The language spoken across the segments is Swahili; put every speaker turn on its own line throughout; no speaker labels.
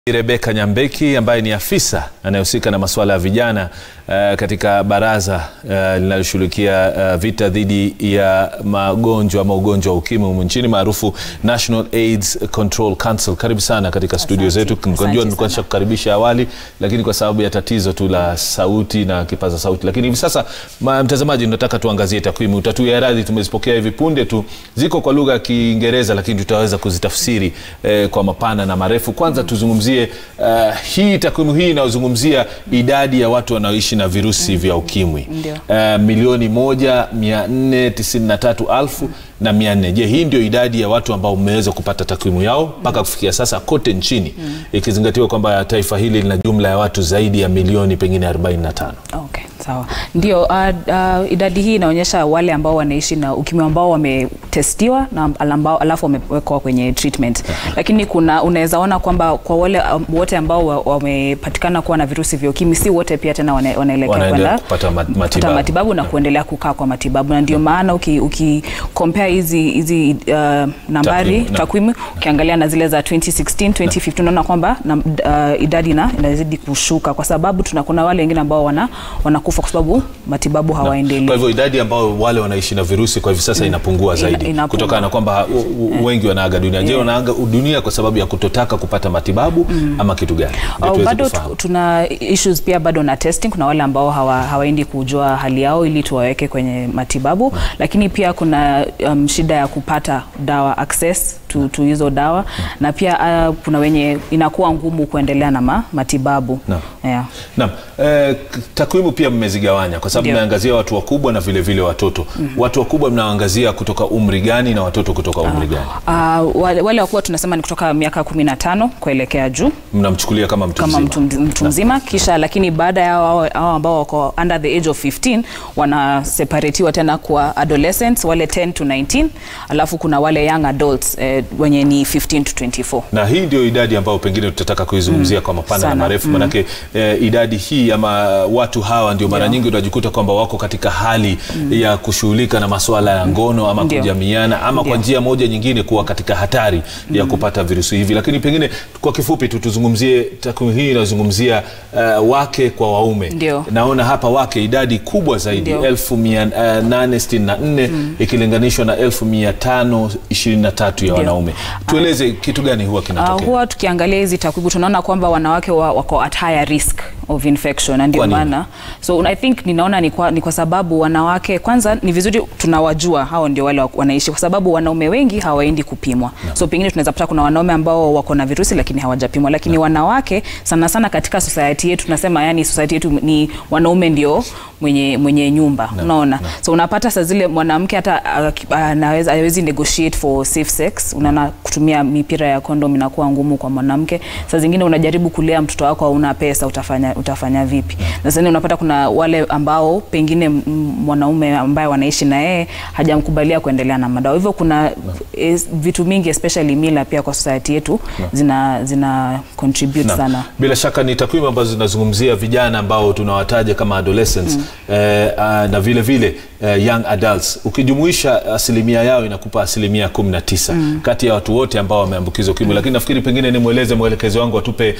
Rebeka Nyambeki ambaye ni afisa anayehusika na masuala ya vijana uh, katika baraza uh, linaloshughulikia uh, vita dhidi ya magonjwa ama ugonjwa wa ukimwi humu nchini maarufu National AIDS Control Council. Karibu sana katika studio zetu. Najua nilikuwa nishakukaribisha awali, lakini kwa sababu ya tatizo tu la sauti na kipaza sauti, lakini hivi sasa ma, mtazamaji, nataka tuangazie takwimu. Utatuia radhi, tumezipokea hivi punde tu, ziko kwa lugha ya Kiingereza, lakini tutaweza kuzitafsiri eh, kwa mapana na marefu. Kwanza tuzungumzie Uh, hii takwimu hii inayozungumzia idadi ya watu wanaoishi na virusi vya ukimwi uh, milioni moja mia nne tisini na tatu alfu na mia nne. Je, hii ndio idadi ya watu ambao mmeweza kupata takwimu yao mpaka kufikia sasa kote nchini mm. ikizingatiwa kwamba taifa hili lina jumla ya watu zaidi ya milioni pengine 45.
Okay, sawa. Ndio, uh, uh, idadi hii inaonyesha wale ambao wanaishi na ukimwi ambao wametestiwa na ambao alafu wamewekwa kwenye treatment. Lakini kuna unaweza ona kwamba kwa wale um, wote ambao wamepatikana kuwa na virusi vya ukimwi si wote pia tena wana, wanaelekea kwenda
kupata matibabu,
kupata matibabu na kuendelea kukaa kwa matibabu na ndio maana uki, uki compare hizi hizi uh, nambari takwimu ukiangalia na zile za 2016 2015 unaona kwamba uh, idadi na inazidi kushuka kwa sababu tuna kuna wale wengine ambao wana wanakufa kwa sababu matibabu hawaendelei.
Kwa hivyo idadi ambao wale wanaishi na virusi kwa hivi sasa inapungua zaidi
Ina,
kutokana na kwamba wengi wanaaga dunia. Je, wanaaga dunia kwa sababu ya kutotaka kupata matibabu mm. ama kitu gani?
Oh, bado tuna issues pia bado na testing. Kuna wale ambao hawa, hawaendi kujua hali yao ili tuwaweke kwenye matibabu mm. lakini pia kuna um, shida ya kupata dawa access to, to hizo dawa mm. na pia uh, kuna wenye inakuwa ngumu kuendelea na ma, matibabu
Naam.
yeah.
Naam. Eh, takwimu pia mmezigawanya kwa sababu mmeangazia watu wakubwa na vile vile watoto mm -hmm. watu wakubwa mnaangazia kutoka umri gani na watoto kutoka umri gani?
Uh, wale, wale wakubwa tunasema ni kutoka miaka 15 kuelekea juu
mnamchukulia kama mtu
kama
mzima.
mtu, mtu mzima kisha lakini baada ya hao hao ambao wako under the age of 15 wanaseparatiwa tena kwa adolescents wale 10 to 19 alafu kuna wale young adults eh, wenye ni 15 to 24
na hii ndio idadi ambayo pengine tutataka kuizungumzia mm. kwa mapana
Sana.
na marefu
Mm.
manake eh, idadi hii ama watu hawa ndio mara nyingi unajikuta kwamba wako katika hali ya kushughulika na masuala ya ngono ama
Ndio.
kujamiana ama kwa
Ndio.
njia moja nyingine kuwa katika hatari ya kupata virusi hivi lakini pengine kwa kifupi tu tuzungumzie takwimu hii inazungumzia uh, wake kwa waume
Ndio.
naona hapa wake idadi kubwa zaidi
Ndio.
elfu mia uh, nane sitini na nne ikilinganishwa na elfu mia tano ishirini na tatu ya
Ndio.
wanaume tueleze kitu gani huwa
Uh,
kinatokea
huwa tukiangalia hizi takwimu tunaona kwamba wanawake wa, wako at higher risk of infection na ndio
Kwa nini?
maana so I think ninaona ni kwa, ni kwa sababu wanawake kwanza ni vizuri tunawajua hao ndio wale wa- wanaishi kwa sababu wanaume wengi hawaendi kupimwa no. so pengine tunaweza pata kuna wanaume ambao wako na virusi lakini hawajapimwa lakini no. wanawake sana sana katika society yetu tunasema yani society yetu ni wanaume ndio mwenye, mwenye nyumba no. unaona no. so unapata saa zile mwanamke hata uh, anaweza hawezi negotiate for safe sex unaona kutumia mipira ya kondom inakuwa ngumu kwa mwanamke saa zingine unajaribu kulea mtoto wako hauna pesa utafanya, utafanya vipi na sasa unapata kuna wale ambao pengine m- mwanaume ambaye wanaishi na yeye hajamkubalia kuendelea na madawa hivyo kuna es, vitu mingi especially mila pia kwa society yetu zina, zina contribute
Naam.
sana
Bila shaka ni takwimu ambazo zinazungumzia vijana ambao tunawataja kama adolescents mm. eh, uh, na vile vile eh, young adults ukijumuisha asilimia yao inakupa asilimia 19 mm. kati ya watu wote ambao wameambukizwa ukimwi mm. lakini nafikiri pengine nimweleze mwelekezi wangu atupe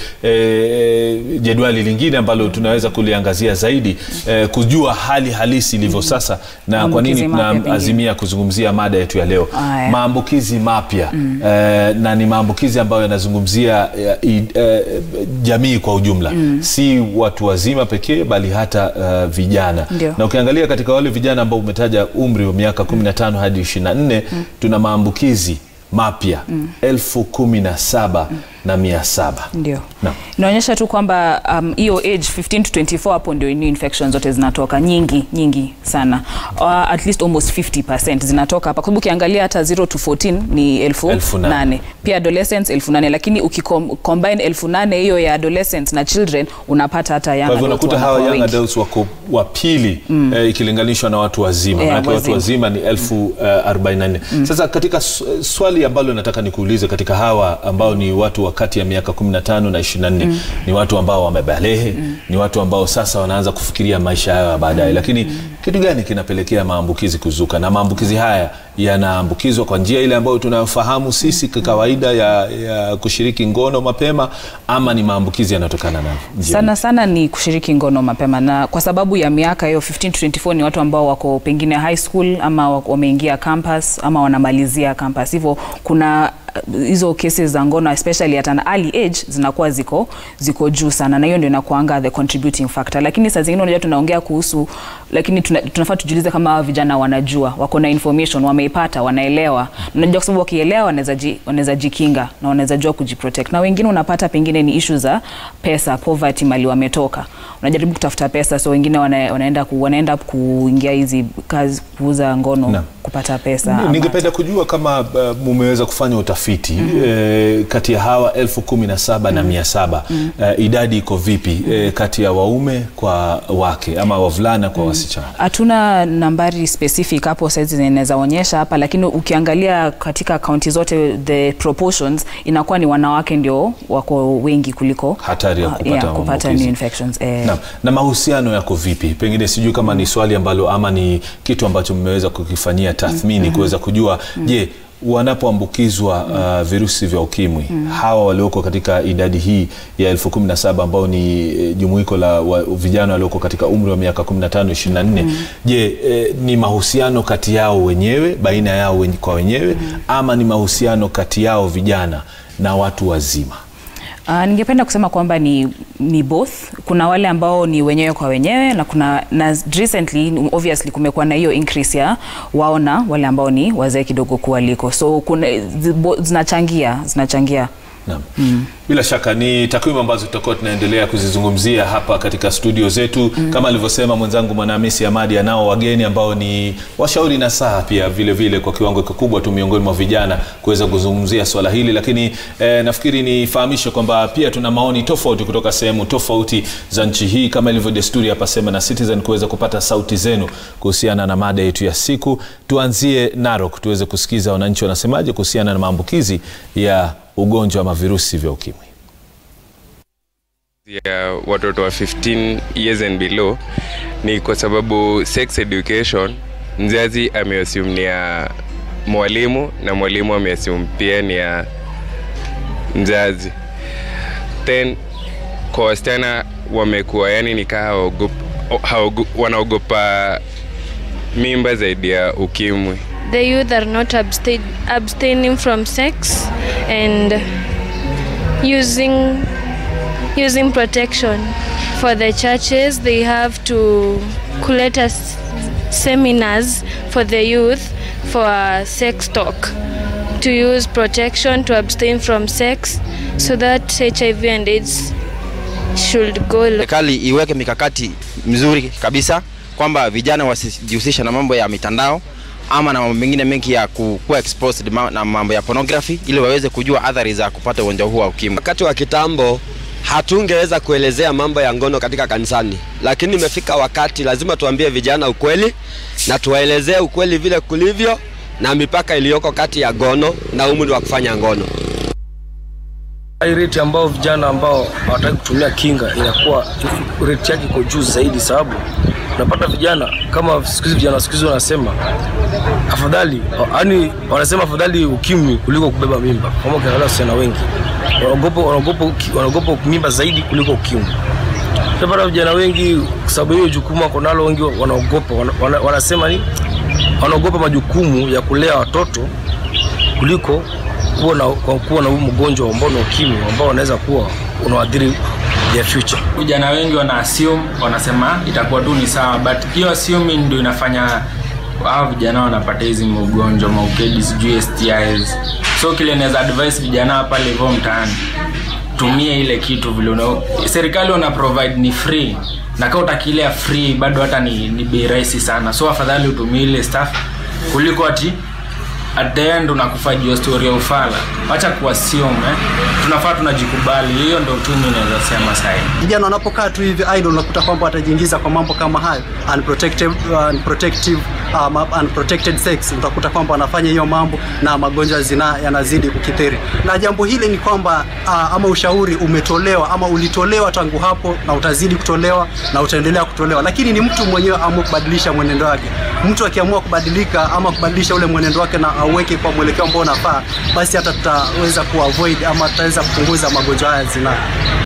eh, jedwali lingine ambalo tunaweza kuliangazia zaidi eh, kujua hali halisi ilivyo sasa na kwa nini
Maambukizi mapya pengine.
tunaazimia kuzungumzia mada yetu ya leo
Aya.
maambukizi mapya mm. eh, na ni maambukizi ambayo yanazungumzia eh, i- eh, jamii kwa ujumla mm. si watu wazima pekee bali hata uh, vijana
Ndio.
na ukiangalia katika wale vijana ambao umetaja umri wa miaka 15 hadi 24 mm. tuna maambukizi mapya mm. elfu kumi na saba na mia saba
ndio
Naam.
inaonyesha tu kwamba um, hiyo age 15 to 24 hapo ndio new infection zote zinatoka nyingi nyingi sana uh, at least almost 50% zinatoka hapa kwa sababu ukiangalia hata 0 to 14 ni elfu
Elfu nane.
nane pia adolescents elfu nane lakini ukicombine elfu nane hiyo ya adolescents na children unapata hata young
kwa hivyo
adults
unakuta hawa
wanakuwa
young
wengi.
adults wako wa pili mm. eh, ikilinganishwa na watu wazima
Yeah,
manake watu
wazima.
wazima ni elfu uh, 44 mm. sasa katika s- swali ambalo nataka nikuulize katika hawa ambao ni watu wa kati ya miaka 15 na 24 mm. ni watu ambao wamebalehe mm. ni watu ambao sasa wanaanza kufikiria maisha yao ya baadaye mm. lakini mm. kitu gani kinapelekea maambukizi kuzuka na maambukizi haya yanaambukizwa kwa njia ile ambayo tunayofahamu sisi kwa kawaida ya, ya kushiriki ngono mapema ama ni maambukizi yanayotokana na njia
sana sana ni kushiriki ngono mapema na kwa sababu ya miaka hiyo 15 to 24 ni watu ambao wako pengine high school ama wako- wameingia campus ama wanamalizia campus hivyo kuna uh, hizo cases za ngono especially at an early age zinakuwa ziko ziko juu sana na hiyo ndio inakuanga the contributing factor lakini saa zingine unajua tunaongea kuhusu lakini tuna, tunafaa tujiulize kama hawa vijana wanajua wako na information wameipata wanaelewa unajua kwa sababu wakielewa wanaweza ji, wanaweza jikinga na wanaweza jua kujiprotect na wengine unapata pengine ni issue za pesa poverty mali wametoka unajaribu kutafuta pesa so wengine wana, wanaenda ku, wanaenda kuingia hizi kazi kuuza ngono
Naam.
kupata pesa
Ni-
ama-
ningependa kujua kama uh, mumeweza kufanya utafiti mm-hmm. eh, kati ya hawa elfu kumi na saba na mia saba eh, idadi iko vipi eh, kati ya waume kwa wake ama wavulana kwa wasichana
hatuna nambari specific hapo saizi zinaweza onyesha hapa lakini ukiangalia katika kaunti zote the proportions inakuwa ni wanawake ndio wako wengi kuliko
Hatari ya
uh,
kupata
yeah, kupata
maambukizi.
new infections eh,
na, na mahusiano yako vipi pengine sijui kama ni swali ambalo ama ni kitu ambacho mmeweza kukifanyia tathmini mm-hmm. kuweza kujua je wanapoambukizwa uh, virusi vya ukimwi hawa walioko katika idadi hii ya elfu kumi na saba ambao ni eh, jumuiko la wa, vijana walioko katika umri wa miaka 15 24 je eh, ni mahusiano kati yao wenyewe baina yao wen, kwa wenyewe ama ni mahusiano kati yao vijana na watu wazima
Uh, ningependa kusema kwamba ni, ni both. Kuna wale ambao ni wenyewe kwa wenyewe na kuna na recently obviously kumekuwa na hiyo increase ya waona wale ambao ni wazee kidogo kuwaliko, so kuna zi- bo- zinachangia zinachangia
Naam. Mm. Bila shaka ni takwimu ambazo tutakuwa tunaendelea kuzizungumzia hapa katika studio zetu mm. Kama alivyosema mwenzangu Mwanahamisi Amadi, anao wageni ambao ni washauri na saa pia vile vile kwa kiwango kikubwa tu miongoni mwa vijana kuweza kuzungumzia swala hili, lakini eh, nafikiri nifahamishe kwamba pia tuna maoni tofauti kutoka sehemu tofauti za nchi hii, kama ilivyo desturi hapa Sema na Citizen kuweza kupata sauti zenu kuhusiana na mada yetu ya siku. Tuanzie Narok tuweze kusikiza wananchi wanasemaje kuhusiana na maambukizi ya ugonjwa wa virusi vya ukimwi.
ya watoto wa 15 years and below ni kwa sababu sex education mzazi ameassume ni ya mwalimu na mwalimu ameassume pia ni ya mzazi then kwa wasichana wamekuwa yani nikaa hawaogop- hawaogo- wanaogopa mimba zaidi ya ukimwi
the youth are not abstain, abstaining from sex and using using protection for the churches they have to collect us seminars for the youth for sex talk to use protection to abstain from sex so that hiv and aids should go low.
serikali iweke mikakati mzuri kabisa kwamba vijana wasijihusisha na mambo ya mitandao ama na mambo mengine mengi ya ku- kuwa exposed ma- na mambo ya pornography ili waweze kujua athari za kupata ugonjwa huu wa ukimwi.
Wakati wa kitambo hatungeweza kuelezea mambo ya ngono katika kanisani, lakini imefika wakati lazima tuambie vijana ukweli na tuwaelezee ukweli vile kulivyo na mipaka iliyoko kati ya ngono na umri wa kufanya ngono.
hii rate ambao vijana ambao hawataki kutumia kinga inakuwa rate yake iko juu zaidi, sababu unapata vijana kama siku hizi vijana siku hizi wanasema afadhali, yani wanasema afadhali ukimwi kuliko kubeba mimba. Kama ukiangalia wasichana wengi wanaogopa wanaogopa uki- wanaogopa mimba zaidi kuliko ukimwi. Unapata vijana wengi kwa sababu hiyo jukumu wako nalo, wengi wanaogopa wana, wana, wanasema ni wanaogopa majukumu ya kulea watoto kuliko kuwa na, kwa kuwa na huu mgonjwa ambao ni ukimwi ambao unaweza kuwa unaadhiri their future.
vijana wengi wana assume wanasema itakuwa tu ni sawa but hiyo assuming ndio inafanya hao vijana wanapata hizi maugonjwa maukedi sijui STIs so kile naweza advice vijana pale hivyo mtaani tumie ile kitu vile una serikali wana provide ni free na kama utakilea free bado hata ni, ni bei rahisi sana so afadhali utumie ile stuff kuliko ati at the end unakufa juu ya story ya ufala wacha kuassume eh? tunafaa tunajikubali hiyo ndo tu mi naweza sema sahi
vijana wanapokaa tu hivi idle unakuta kwamba watajiingiza kwa mambo kama hayo unprotected, uh, unprotective uh, unprotected sex, utakuta kwamba wanafanya hiyo mambo na magonjwa ya zinaa yanazidi kukithiri. Na jambo hili ni kwamba uh, ama ushauri umetolewa ama ulitolewa tangu hapo na utazidi kutolewa na utaendelea kutolewa, lakini ni mtu mwenyewe amue kubadilisha mwenendo wake. Mtu akiamua kubadilika ama kubadilisha ule mwenendo wake na auweke kwa mwelekeo ambao unafaa, basi hata tutaweza kuavoid ama tutaweza kupunguza magonjwa haya ya zinaa.